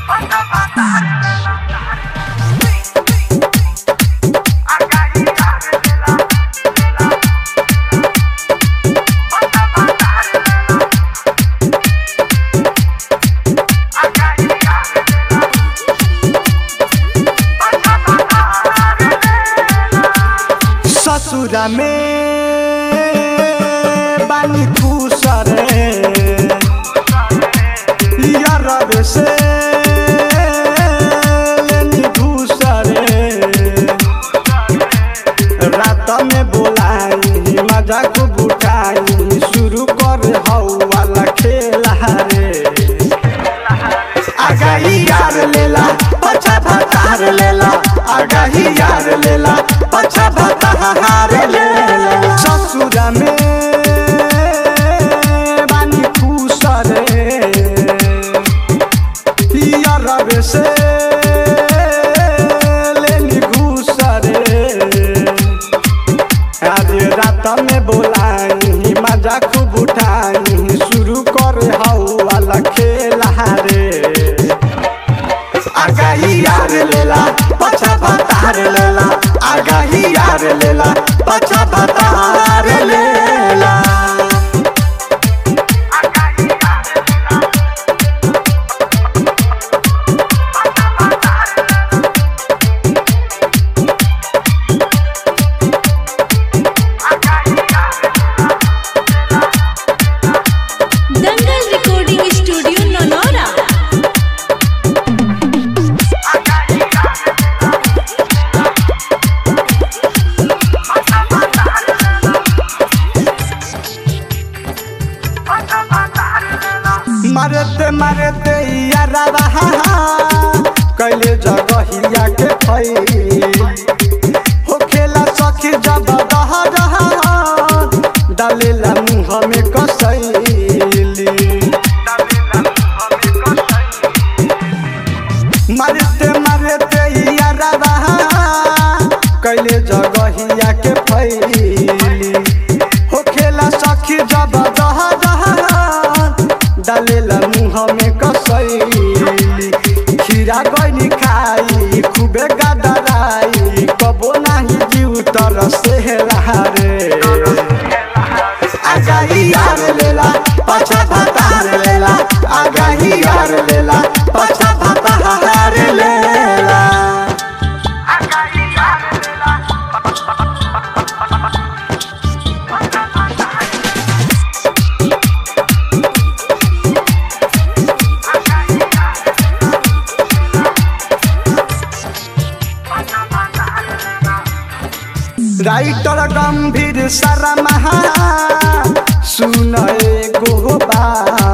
ससुरा में बानी खुसरे यार से लेनी घुसरे रात में बोलाई मजाक बुटाई शुरू कर हऊ वाला खेला रे आगाही यार लेला पछा भतार लेला आगाही यार लेला पछा भतार लेला ससुरा में बानी खुसरे यार से लेनी घुसरे आज रात में बोलाई मजा खूब उठाई शुरू कर हऊ वाला खेला रे आगाही यार लेला पछा भतार लेला आगाही यार लेला पछा भतार लेला दंगल रिकॉर्डिंग स्टूडियो ननौरा मरते मरते यारा कैले जगहिया के फई हो खेला सखी जब दह डालेला मुँह में कसैली मरते मरते यारा कैले जगहिया के फैली हो खेला सखी जब दह डालेला मुँह में कसैली खीरा गैनी खाई खूबे गदराई कबो नाही जीव तरसे रे आगाही यार लेला पछा भतार लेला आगाही यार लेला पछा भतार लेला राइटर गंभीर शर्मा सुन एगो बात